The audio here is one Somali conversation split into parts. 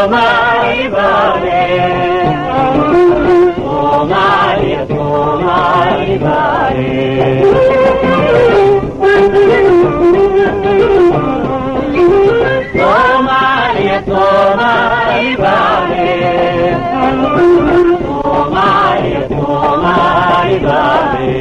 Somali Bale. Somalia, Somali Bale. Somalia, Somali Bale. Somalia, Somali Bale.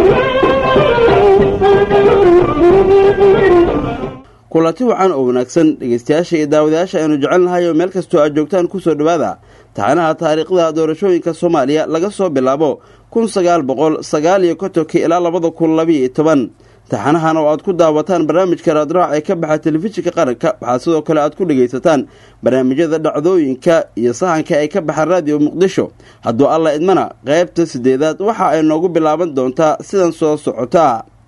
kulanti wacan oo wanaagsan dhegeystayaasha iyo daawadayaasha aynu jecelnahay oo meel kastoo aad joogtaan kusoo dhowaada taxanaha taariikhda doorashooyinka soomaaliya laga soo bilaabo kun sagaal boqol sagaal iyo kontonkii ilaa labada kun labiiyo toban taxanahan oo aad ku daawataan barnaamijka raadraac ee ka baxa telefishinka qaranka waxaa sidoo kale aad ku dhegaysataan barnaamijyada dhacdooyinka iyo sahanka ay ka baxaan raadiyo muqdisho hadduu alla idmana qaybta sideedaad waxa ay noogu bilaaban doontaa sidan soo socota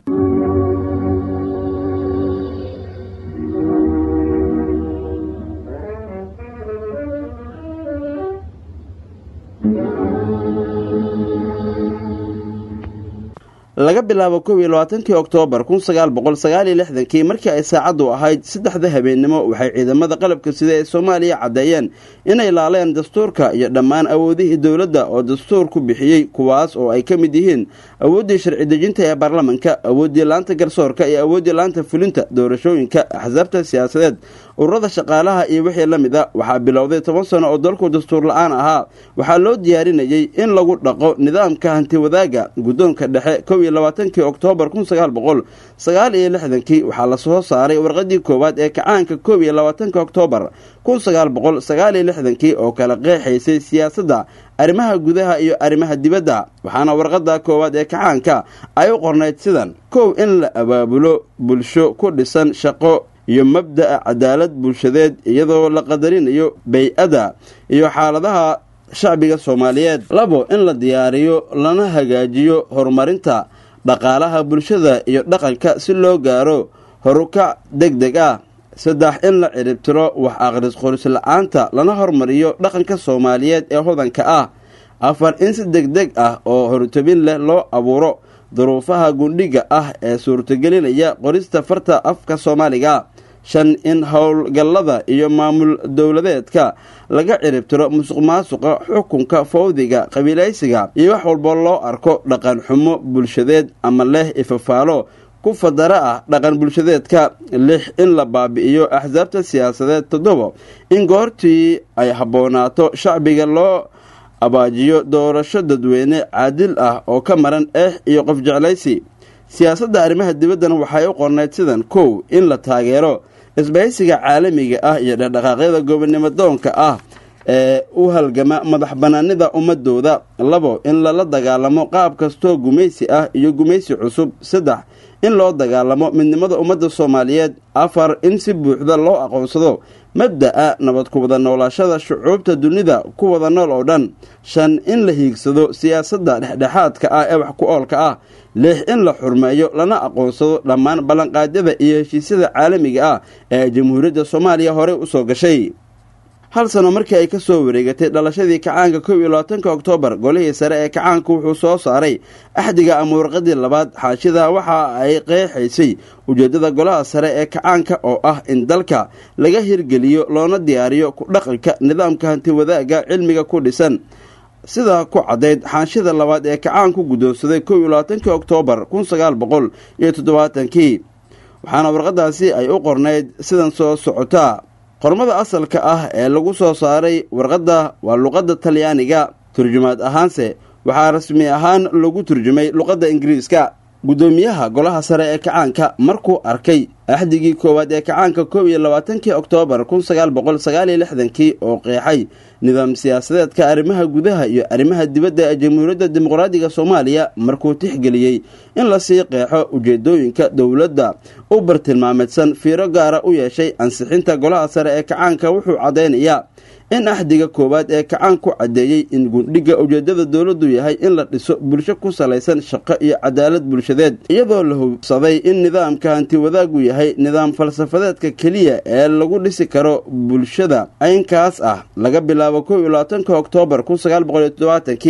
laga bilaabo kow iyo labaatankii oktoobar kun sagaal boqol sagaal iyo lixdankii markii ay saacaddu ahayd saddexda habeennimo waxay ciidamada qalabka sida ee soomaaliya caddeeyeen inay laaleen dastuurka iyo dhammaan awoodihii dowladda oo dastuurku bixiyey kuwaas oo ay ka mid yihiin awooddii sharci dejinta ee baarlamanka awooddii laanta garsoorka iyo awooddii laanta fulinta doorashooyinka axsaabta siyaasadeed ururada shaqaalaha iyo wixii la mid a waxaa bilowday toban sano oo dalku dastuur la-aan ahaa waxaa loo diyaarinayey in lagu dhaqo nidaamka hantiwadaaga guddoonka dhexe kow iyo labaatankii oktoobar kun sagaal boqol sagaal iyo lixdankii waxaa lasoo saaray warqadii koowaad ee kacaanka kow iyo labaatanka oktoobar kun sagaal boqol sagaal iyo lixdankii oo kala qeexaysay siyaasadda arrimaha gudaha iyo arrimaha dibadda waxaana warqada koowaad ee kacaanka ay u qornayd sidan kow in la abaabulo bulsho ku dhisan shaqo iyo mabda'a cadaalad bulshadeed iyadoo la qadarinayo bay-ada iyo xaaladaha shacbiga soomaaliyeed labo in la diyaariyo lana hagaajiyo horumarinta dhaqaalaha bulshada iyo dhaqanka si loo gaaro horukac deg deg ah saddex in la ciribtiro wax aqris qoris la-aanta lana hormariyo dhaqanka soomaaliyeed ee hodanka ah afar in si deg deg ah oo hortobin leh loo abuuro duruufaha gundhiga ah ee suurtagelinaya qorista farta afka soomaaliga shan in howlgallada iyo maamul dowladeedka laga ciribtiro musuq maasuqa xukunka fawdiga qabiilaysiga iyo wax walba loo arko dhaqan xumo bulshadeed ama leh ifafaalo ku fadara ah dhaqan bulshadeedka lix in la baabi'iyo axsaabta siyaasadeed toddobo in goortii ay habboonaato shacbiga loo abaajiyo doorasho dadweyne caadil ah oo ka maran eex iyo qof jeclaysi siyaasadda arrimaha dibaddana waxay u qornayd sidan kow in la taageero isbahaysiga caalamiga ah iyo dhaqdhaqaaqyada gobonnimo doonka ah ee u halgama madax banaanida ummadooda labo in lala dagaalamo qaab kastoo gumaysi ah iyo gumaysi cusub saddex in loo dagaalamo midnimada ummadda soomaaliyeed afar in si buuxda loo aqoonsado mabda'a nabad ku wada noolaashada shucuubta dunida ku wada nool oo dhan shan in la hiigsado siyaasadda dhexdhexaadka ah ee wax ku oolka ah lix in la xurmeeyo lana aqoonsado dhammaan ballanqaadyada iyo heshiisyada caalamiga ah ee jamhuuriyadda soomaaliya horey usoo gashay hal sano markii ay ka soo wareegatay dhalashadii kacaanka kow iyo labaatanka oktoobar golihii sare ee kacaanka wuxuu soo saaray axdiga ama warqadii labaad xaashida waxa ay qeexaysay ujeeddada golaha sare ee kacaanka oo ah in dalka laga hirgeliyo loona diyaariyo ku dhaqanka nidaamka hantiwadaaga cilmiga ku dhisan sida ku caddayd xaanshida labaad ee kacaanku guddoonsaday kow iyo labaatankii oktoobar kun sagaal boqol iyo toddobaatankii waxaana warqadaasi ay u qornayd sidan soo socotaa qormada asalka ah ee lagu soo saaray warqadda waa luqadda talyaaniga turjumaad ahaanse waxaa rasmi ahaan lagu turjumay luqadda ingiriiska guddoomiyaha golaha sare ee kacaanka markuu arkay axdigii koowaad ee kacaanka kow iyo labaatankii oktoobar kun sagaal boqol sagaal iyo lixdankii oo qeexay nidaam siyaasadeedka arrimaha gudaha iyo arrimaha dibadda ee jamhuuriyadda dimuqraadiga soomaaliya markuu tixgeliyey in lasii qeexo ujeedooyinka dowladda u bartilmaameedsan fiiro gaara u yeeshay ansixinta golaha sare ee kacaanka wuxuu caddaynayaa in axdiga koowaad ee kacaan ku caddeeyey in gundhiga ujeedada dowladdu yahay in la dhiso bulsho ku salaysan shaqo iyo cadaalad bulshadeed iyadoo la hubsaday in nidaamka hantiwadaagu yahay nidaam falsafadeedka keliya ee lagu dhisi karo bulshada aynkaas ah laga bilaabo kow iyo labaatanka oktoobar kun sagaal boqol iyo toddobaatankii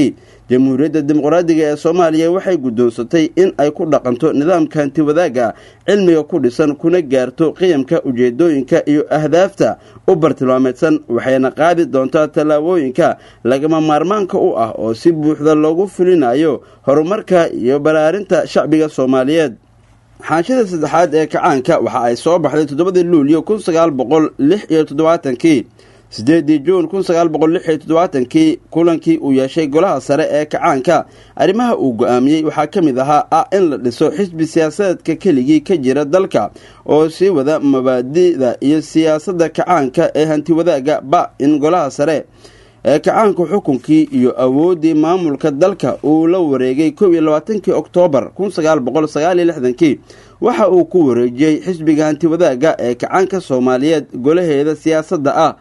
jamhuuriyadda dimuqraadiga ee soomaaliya waxay guddoonsatay in ay ku dhaqanto nidaamka hanti wadaagga cilmiga ku dhisan kuna gaarto qiyamka ujeedooyinka iyo ahdaafta u bartilmaameedsan waxayna qaadi doontaa tallaabooyinka lagama maarmaanka u ah oo si buuxda loogu fulinayo horumarka iyo balaarinta shacbiga soomaaliyeed xaanshada saddexaad ee kacaanka waxa ay soo baxday toddobadii luulyo kun sagaal boqol lix iyo toddobaatankii sideedii juun kun sagaal boqol lix iyo toddobaatankii kulankii uu yeeshay golaha sare ee kacaanka arrimaha uu go-aamiyey waxaa ka mid ahaa ah in la dhiso xisbi siyaasadeedka keligii ka jira dalka oo sii wada mabaadida iyo siyaasadda kacaanka ee hanti wadaagga ba in golaha sare ee kacaanka xukunkii iyo awooddii maamulka dalka uu la wareegay kow iyo labaatankii oktoobar kun sagaal boqol sagaal iyo lixdankii waxa uu ku wareejiyey xisbiga hanti wadaagga ee kacaanka soomaaliyeed golaheeda siyaasadda ah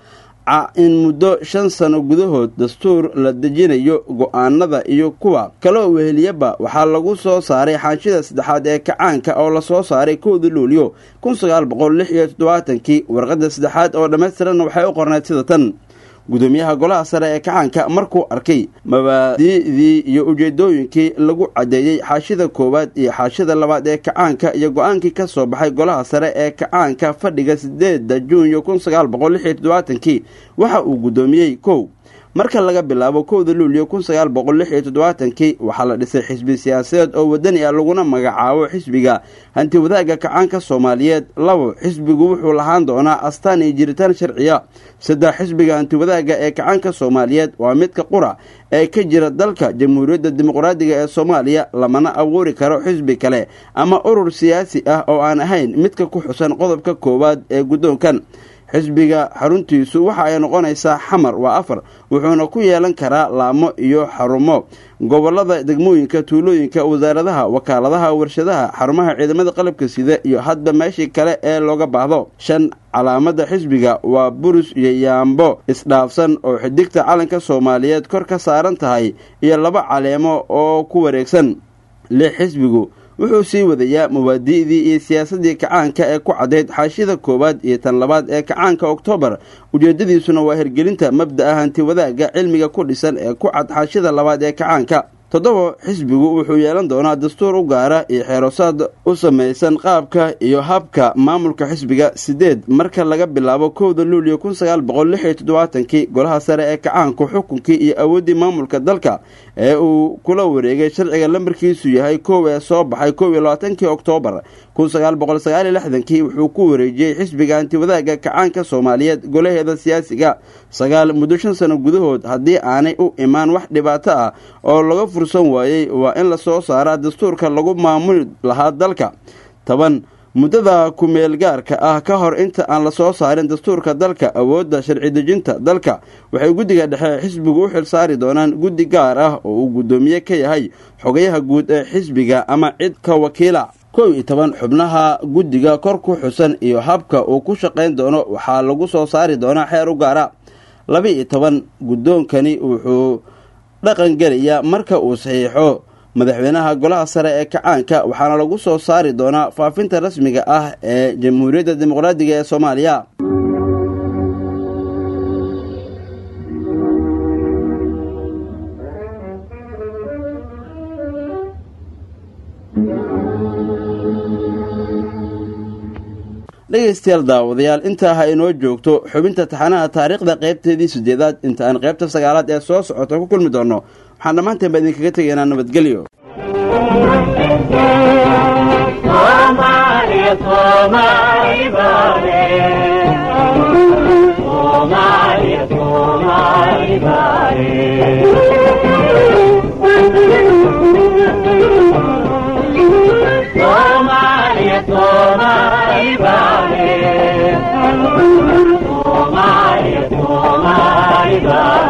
in muddo shan sano gudahood dastuur la dejinayo go-aanada iyo kuwa kaloo weheliyaba waxaa lagu soo saaray xaanshida saddexaad ee kacaanka oo lasoo saaray kowda luulyo kun sagaal boqol lix iyo toddobaatankii warqadda saddexaad oo dhammaystiranna waxay u qornayd sida tan gudoomiyaha golaha sare ee kacaanka markuu arkay mabaadi'dii iyo ujeedooyinkii lagu caddeeyey xaashida koowaad iyo xaashida labaad ee kacaanka iyo go-aankii ka soo baxay golaha sare ee kacaanka fadhiga sideeda juunyo kun sagaal boqol lix iyo toddobaatankii waxa uu guddoomiyey kow marka laga bilaabo kowda luulyo kun sagaal boqol lix iyo toddobaatankii waxaa la dhisay xisbi siyaasadeed oo wadani ah laguna magacaabo xisbiga hanti wadaagga kacaanka soomaaliyeed labo xisbigu wuxuu lahaan doonaa astaan iyo jiritaan sharciya saddex xisbiga hanti wadaagga ee kacaanka soomaaliyeed waa midka qura ee ka jira dalka jamhuuriyadda dimuqraadiga ee soomaaliya lamana abuuri karo xisbi kale ama urur siyaasi ah oo aan ahayn midka ku xusan qodobka koowaad ee guddoonkan xisbiga xaruntiisu waxa ay noqonaysaa xamar waa afar wuxuuna ku yeelan karaa laamo iyo xarumo gobolada degmooyinka tuulooyinka wasaaradaha wakaaladaha warshadaha xarumaha ciidamada qalabka sida iyo hadba meeshii kale ee looga baahdo shan calaamada xisbiga waa burus iyo yaambo isdhaafsan oo xidigta calanka soomaaliyeed kor ka saaran tahay iyo laba caleemo oo ku wareegsan lix xisbigu wuxuu sii wadayaa mawaadi'dii iyo siyaasaddii kacaanka ee ku caddayd xaashida koowaad iyo tan labaad ee kacaanka oktoobar ujeeddadiisuna waa hirgelinta mabda'a hanti wadaagga cilmiga ku dhisan ee ku cad xaashida labaad ee kacaanka toddoba xisbigu wuxuu yeelan doonaa dastuur u gaara iyo xeerosaad u samaysan qaabka iyo habka maamulka xisbiga sideed marka laga bilaabo kowda luulyo kun sagaal boqol lix iyo toddobaatankii golaha sare ee kacaanku xukunkii iyo awooddii maamulka dalka ee uu kula wareegay sharciga lambarkiisu yahay kow ee soo baxay kow iyo labaatankii oktoobar kun sagaal boqol sagaal iyo lixdankii wuxuu ku wareejiyey xisbiga hantiwadaagga kacaanka soomaaliyeed golaheeda siyaasiga sagaal muddo shan sano gudahood haddii aanay u imaan wax dhibaato ah oo laga fursan waayey waa in lasoo saaraa dastuurka lagu maamuli lahaa dalka toban muddada ku-meel gaarka ah ka hor inta aan lasoo saarin dastuurka dalka awoodda sharci dejinta dalka waxay guddiga dhexe xisbigu u xil saari doonaan guddi gaar ah oo uu guddoomiye ka yahay xogayaha guud ee xisbiga ama cid ka wakiila kow iyo toban xubnaha guddiga kor ku xusan iyo habka uu ku shaqayn doono waxaa lagu soo saari doonaa xeer u gaara laba-iyo toban guddoonkani wuxuu dhaqan gelayaa marka uu saxiixo madaxweynaha golaha sare ee kacaanka waxaana lagu soo saari doonaa faafinta rasmiga ah ee jamhuuriyadda dimuqraadiga ee soomaaliya dhegaystayaal daawadayaal intaa ha inoo joogto xubinta taxanaha taariikhda qaybteedii sideedaad inta aan qaybta sagaalaad ee soo socota ku kulmi doonno waxaan dhammaanteen baa idinkaga tegaynaa nabadgelyo Somali, Somali, Bale. Somali, Somali, Bale. Somali, Somali, Bale. Somali, Somali, Bale.